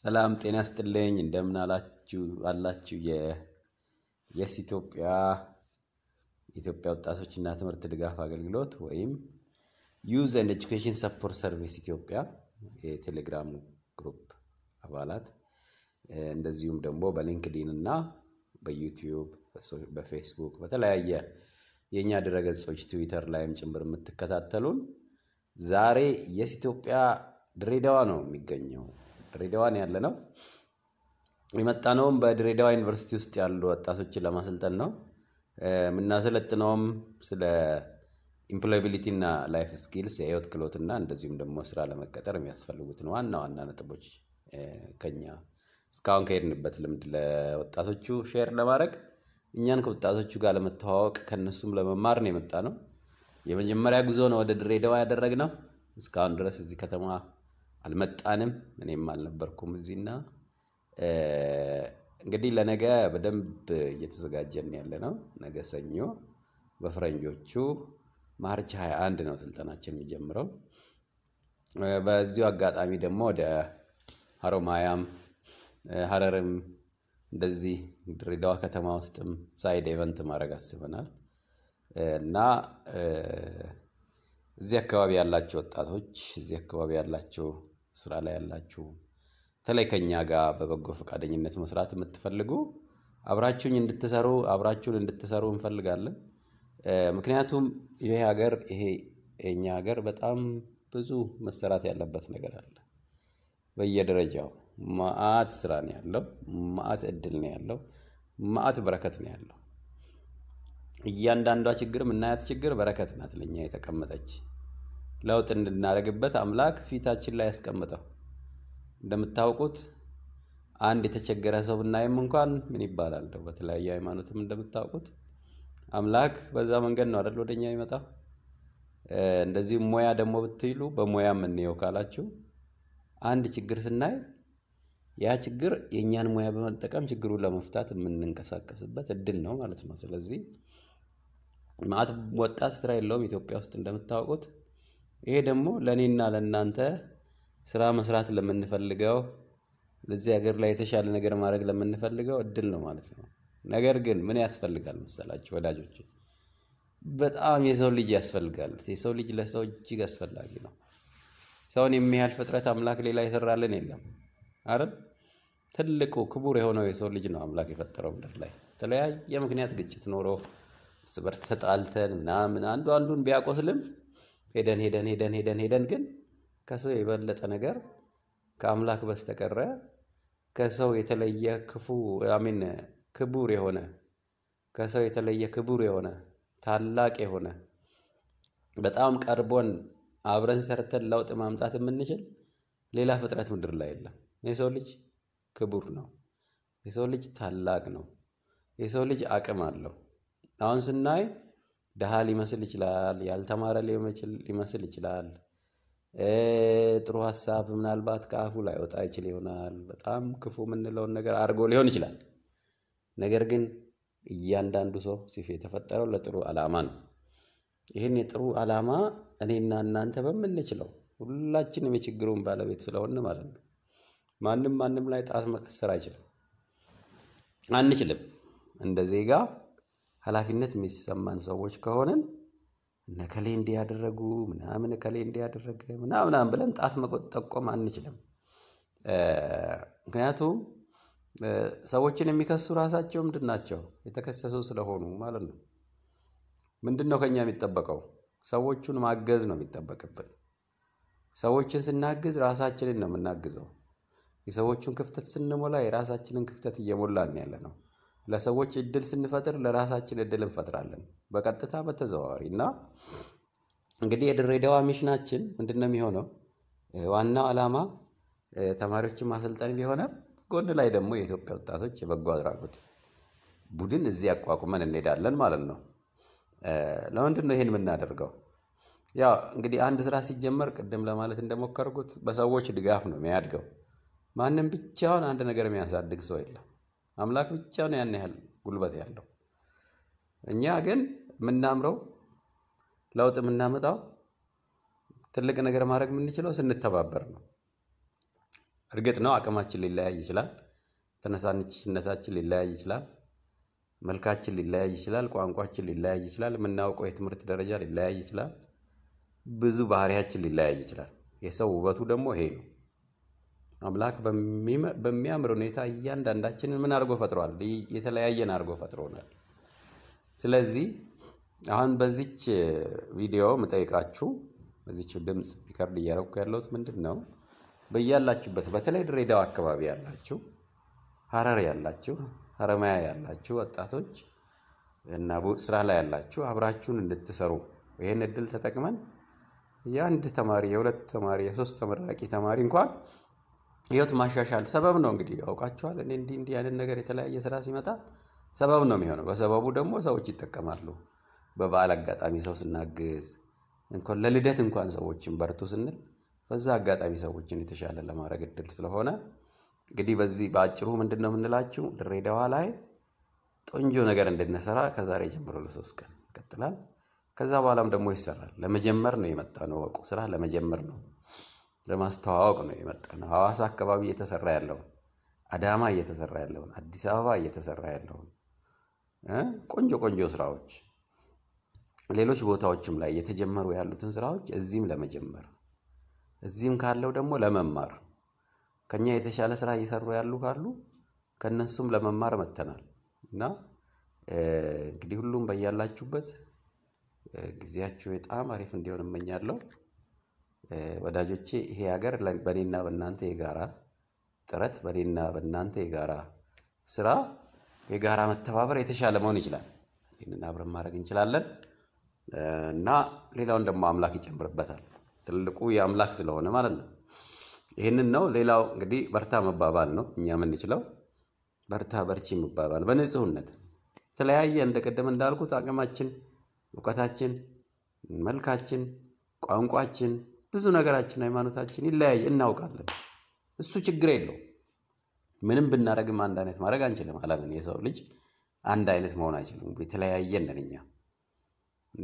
ሰላም ጤና ስጥልኝ እንደምን አላችሁ አላችሁ የየስ ኢትዮጵያ የኢትዮጵያ ወጣቶችና ትምህርት ድጋፍ አገልግሎት ወይም ዩዝ ኤንድ ኤጁኬሽን ሰፖርት ሰርቪስ ኢትዮጵያ የቴሌግራም ግሩፕ አባላት እንደዚሁም ደግሞ በሊንክዲን እና በዩቲዩብ በፌስቡክ በተለያየ የእኛ ድረገጾች ትዊተር ላይም ጭምር የምትከታተሉን ዛሬ የስ ኢትዮጵያ ድሬዳዋ ነው የሚገኘው። ድሬዳዋን ያለ ነው። የመጣነውም በድሬዳዋ ዩኒቨርሲቲ ውስጥ ያሉ ወጣቶችን ለማሰልጠን ነው። የምናሰለጥነውም ስለ ኢምፕሎያቢሊቲ እና ላይፍ ስኪልስ የህይወት ክህሎትና እንደዚሁም ደግሞ ስራ ለመቀጠር የሚያስፈልጉትን ዋና ዋና ነጥቦች ከኛ እስካሁን ከሄድንበት ልምድ ለወጣቶቹ ሼር ለማድረግ እኛን ከወጣቶቹ ጋር ለመተዋወቅ ከእነሱም ለመማር ነው የመጣ ነው። የመጀመሪያ ጉዞ ነው ወደ ድሬዳዋ ያደረግነው። እስካሁን ድረስ እዚህ ከተማ አልመጣንም። እኔም አልነበርኩም እዚህና እንግዲህ ለነገ በደንብ እየተዘጋጀን ያለ ነው። ነገ ሰኞ በፈረንጆቹ ማርች 21 ነው ስልጠናችን የሚጀምረው። በዚሁ አጋጣሚ ደግሞ ወደ ሀሮማያም ሀረርም እንደዚህ ድሬዳዋ ከተማ ውስጥም ሳይድ ኤቨንት ማድረግ አስበናል እና እዚህ አካባቢ ያላችሁ ወጣቶች እዚህ አካባቢ ያላችሁ ስራ ላይ ያላችሁ በተለይ ከኛ ጋር በበጎ ፈቃደኝነት መስራት የምትፈልጉ አብራችሁኝ እንድትሰሩ አብራችሁን እንድትሰሩ እንፈልጋለን። ምክንያም ይሄ ሀገር ይሄ የኛ ሀገር በጣም ብዙ መሰራት ያለበት ነገር አለ። በየደረጃው መዓት ስራ ነው ያለው፣ መዓት እድል ነው ያለው፣ መዓት በረከት ነው ያለው። እያንዳንዷ ችግር የምናያት ችግር በረከት ናት ለእኛ የተቀመጠች ለውጥ እንድናደርግበት አምላክ ፊታችን ላይ ያስቀምጠው። እንደምታውቁት አንድ የተቸገረ ሰው ብናይም እንኳን ምን ይባላል እንደው በተለያየ ሃይማኖትም እንደምታውቁት አምላክ በዛ መንገድ ነው አይደል ወደኛ ይመጣው። እንደዚሁም ሙያ ደግሞ ብትይሉ በሙያ የምንየው ካላችሁ አንድ ችግር ስናይ ያ ችግር የእኛን ሙያ በመጠቀም ችግሩን ለመፍታት የምንንቀሳቀስበት እድል ነው ማለት ነው። ስለዚህ ማዕት ወጣት ስራ የለውም ኢትዮጵያ ውስጥ እንደምታውቁት። ይሄ ደግሞ ለእኔና ለእናንተ ስራ መስራት ለምንፈልገው ለዚህ ሀገር ላይ የተሻለ ነገር ማድረግ ለምንፈልገው እድል ነው ማለት ነው። ነገር ግን ምን ያስፈልጋል መሰላችሁ ወዳጆች? በጣም የሰው ልጅ ያስፈልጋል። የሰው ልጅ ለሰው እጅግ አስፈላጊ ነው። ሰውን የሚያህል ፍጥረት አምላክ ሌላ የሰራልን የለም አይደል? ትልቁ ክቡር የሆነው የሰው ልጅ ነው አምላክ የፈጠረው ምድር ላይ የተለያየ ምክንያት ግጭት ኖሮ እርስ በርስ ተጣልተን ምናምን አንዱ አንዱን ቢያቆስልም ሄደን ሄደን ሄደን ሄደን ሄደን ግን ከሰው የበለጠ ነገር ከአምላክ በስተቀረ ከሰው የተለየ ክፉ አሚን ክቡር የሆነ ከሰው የተለየ ክቡር የሆነ ታላቅ የሆነ በጣም ቀርቦን አብረን ሰርተን ለውጥ ማምጣት የምንችል ሌላ ፍጥረት ምድር ላይ የለም። የሰው ልጅ ክቡር ነው። የሰው ልጅ ታላቅ ነው። የሰው ልጅ አቅም አለው። አሁን ስናይ ድሃ ሊመስል ይችላል። ያልተማረ ሊመስል ይችላል። ጥሩ ሀሳብ ምናልባት ከአፉ ላይ ወጣ ይችል ይሆናል። በጣም ክፉ የምንለውን ነገር አድርጎ ሊሆን ይችላል። ነገር ግን እያንዳንዱ ሰው ሲፍ የተፈጠረው ለጥሩ ዓላማ ነው። ይህን የጥሩ ዓላማ እኔና እናንተ በምንችለው ሁላችንም የችግሩን ባለቤት ስለሆን ማለት ነው። ማንም ማንም ላይ ጣት መቀሰር አይችልም፣ አንችልም። እንደ ዜጋ ኃላፊነት የሚሰማን ሰዎች ከሆንን እነ ከሌ እንዲህ ያደረጉ ምናምን ከሌ እንዲህ ያደረገ ምናምናም ብለን ጣት መጠቆም አንችልም። ምክንያቱም ሰዎችን የሚከሱ ራሳቸው ምንድን ናቸው? የተከሰሱ ስለሆኑ ማለት ነው። ምንድን ነው ከኛ የሚጠበቀው? ሰዎቹን ማገዝ ነው የሚጠበቅብን። ሰዎችን ስናግዝ ራሳችንን ነው የምናግዘው። የሰዎቹን ክፍተት ስንሞላ የራሳችንን ክፍተት እየሞላን ያለ ነው። ለሰዎች እድል ስንፈጥር ለራሳችን እድል እንፈጥራለን፣ በቀጥታ በተዘዋዋሪ እና እንግዲህ የድሬዳዋ ሚሽናችን ምንድን ነው የሚሆነው? ዋናው ዓላማ ተማሪዎችን ማሰልጠን ቢሆንም ጎን ላይ ደግሞ የኢትዮጵያ ወጣቶች የበጎ አድራጎት ቡድን እዚህ አቋቁመን እንሄዳለን ማለት ነው። ለምንድን ነው ይሄን የምናደርገው? ያው እንግዲህ አንድ ስራ ሲጀመር ቅድም ለማለት እንደሞከርኩት በሰዎች ድጋፍ ነው የሚያድገው። ማንም ብቻውን አንድ ነገር የሚያሳድግ ሰው የለም። አምላክ ብቻ ነው ያን ያህል ጉልበት ያለው። እኛ ግን የምናምረው ለውጥ የምናመጣው ትልቅ ነገር ማድረግ የምንችለው ስንተባበር ነው። እርግጥ ነው አቅማችን ሊለያይ ይችላል። ተነሳሽነታችን ሊለያይ ይችላል። መልካችን ሊለያይ ይችላል። ቋንቋችን ሊለያይ ይችላል። የምናውቀው የትምህርት ደረጃ ሊለያይ ይችላል። ብዙ ባህሪያችን ሊለያይ ይችላል። የሰው ውበቱ ደግሞ ይሄ ነው። አምላክ በሚያምር ሁኔታ እያንዳንዳችንን ምን አድርጎ ፈጥሯል? የተለያየን አድርጎ ፈጥሮናል። ስለዚህ አሁን በዚች ቪዲዮ ምጠይቃችሁ በዚች ድምፅ ሪከርድ እያደረኩ ያለሁት ምንድን ነው? በያላችሁበት በተለይ ድሬዳዋ አካባቢ ያላችሁ፣ ሀረር ያላችሁ፣ ሀረማያ ያላችሁ ወጣቶች እና ስራ ላይ ያላችሁ አብራችሁን እንድትሰሩ ይህን እድል ተጠቅመን የአንድ ተማሪ የሁለት ተማሪ የሶስት ተመራቂ ተማሪ እንኳን ህይወት ማሻሻል ሰበብ ነው። እንግዲህ ያውቃችኋል። እኔ እንዲህ እንዲህ ያንን ነገር የተለያየ ስራ ሲመጣ ሰበብ ነው የሚሆነው። በሰበቡ ደግሞ ሰዎች ይጠቀማሉ። በበዓል አጋጣሚ ሰው ስናግዝ እንኳን ለልደት እንኳን ሰዎችን በርቱ ስንል በዛ አጋጣሚ ሰዎችን የተሻለ ለማድረግ እድል ስለሆነ እንግዲህ በዚህ በአጭሩ ምንድን ነው የምንላችሁ ድሬዳዋ ላይ ቆንጆ ነገር እንድንሰራ ከዛሬ ጀምሮ ለሶስት ቀን ይቀጥላል። ከዛ በኋላም ደግሞ ይሰራል። ለመጀመር ነው የመጣ ነው። ወቁ ስራ ለመጀመር ነው፣ ለማስተዋወቅ ነው የመጣ ነው። ሐዋሳ አካባቢ እየተሰራ ያለውን፣ አዳማ እየተሰራ ያለውን፣ አዲስ አበባ እየተሰራ ያለውን ቆንጆ ቆንጆ ስራዎች ሌሎች ቦታዎችም ላይ እየተጀመሩ ያሉትን ስራዎች እዚህም ለመጀመር እዚህም ካለው ደግሞ ለመማር ከኛ የተሻለ ስራ እየሰሩ ያሉ ካሉ ከነሱም ለመማር መጥተናል እና እንግዲህ ሁሉም በያላችሁበት ጊዜያችሁ በጣም አሪፍ እንዲሆን እመኛለሁ። ወዳጆቼ ይሄ ሀገር በእኔና በእናንተ የጋራ ጥረት፣ በእኔና በእናንተ የጋራ ስራ፣ የጋራ መተባበር የተሻለ መሆን ይችላል። ይህንን አብረን ማድረግ እንችላለን እና ሌላውን ደግሞ አምላክ ይጨምርበታል። ትልቁ የአምላክ ስለሆነ ማለት ነው። ይህንን ነው። ሌላው እንግዲህ በርታ መባባል ነው። እኛ የምንችለው በርታ በርቺ መባባል በንጹህነት የተለያየ እንደ ቀደም እንዳልኩት አቅማችን፣ እውቀታችን፣ መልካችን፣ ቋንቋችን፣ ብዙ ነገራችን፣ ሃይማኖታችን ይለያይ እናውቃለን። እሱ ችግር የለው። ምንም ብናደርግም አንድ አይነት ማድረግ አንችልም። ዓለምን የሰው ልጅ አንድ አይነት መሆን አይችልም። የተለያየ ነን እኛ እና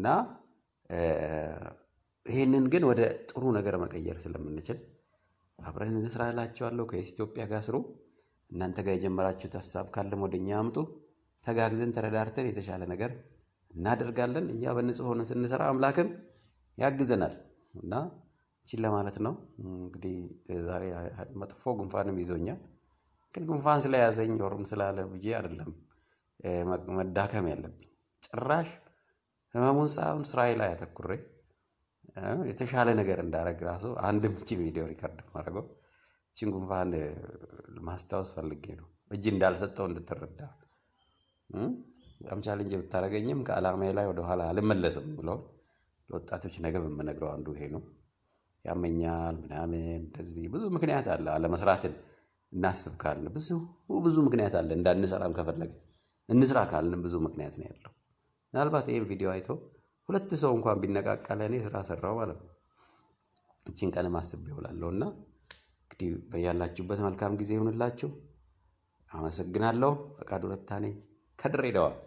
ይህንን ግን ወደ ጥሩ ነገር መቀየር ስለምንችል አብረን እንስራ እላችኋለሁ። ከየስ ኢትዮጵያ ጋር ስሩ። እናንተ ጋር የጀመራችሁት ሀሳብ ካለም ወደ እኛ አምጡ። ተጋግዘን ተረዳርተን የተሻለ ነገር እናደርጋለን። እኛ በንጹህ ሆነን ስንሰራ አምላክም ያግዘናል እና ይህችን ለማለት ነው። እንግዲህ ዛሬ መጥፎ ጉንፋንም ይዞኛል። ግን ጉንፋን ስለያዘኝ ወሩም ስላለ ብዬ አይደለም መዳከም ያለብኝ ጭራሽ ህመሙን ሳይሆን ስራዬ ላይ አተኩሬ የተሻለ ነገር እንዳደረግ ራሱ አንድም እችን ቪዲዮ ሪከርድ ማድረገው እችን ጉንፋን ማስታወስ ፈልጌ ነው። እጅ እንዳልሰጠው እንድትረዳ በጣም ቻሌንጅ ብታደረገኝም ከዓላማዬ ላይ ወደኋላ አልመለስም ብሎ ለወጣቶች ነገ የምነግረው አንዱ ይሄ ነው። ያመኛል ምናምን እንደዚህ ብዙ ምክንያት አለ። አለመስራትን እናስብ ካልን ብዙ ብዙ ምክንያት አለ። እንዳንሰራም ከፈለግን እንስራ ካልን ብዙ ምክንያት ነው ያለው። ምናልባት ይህም ቪዲዮ አይቶ ሁለት ሰው እንኳን ቢነቃቃ ለእኔ ስራ ሰራው ማለት ነው። እችን ቀንም አስቤ እውላለሁ እና እንግዲህ በያላችሁበት መልካም ጊዜ ይሁንላችሁ። አመሰግናለሁ። ፈቃዱ ረታ ነኝ ከድሬዳዋ።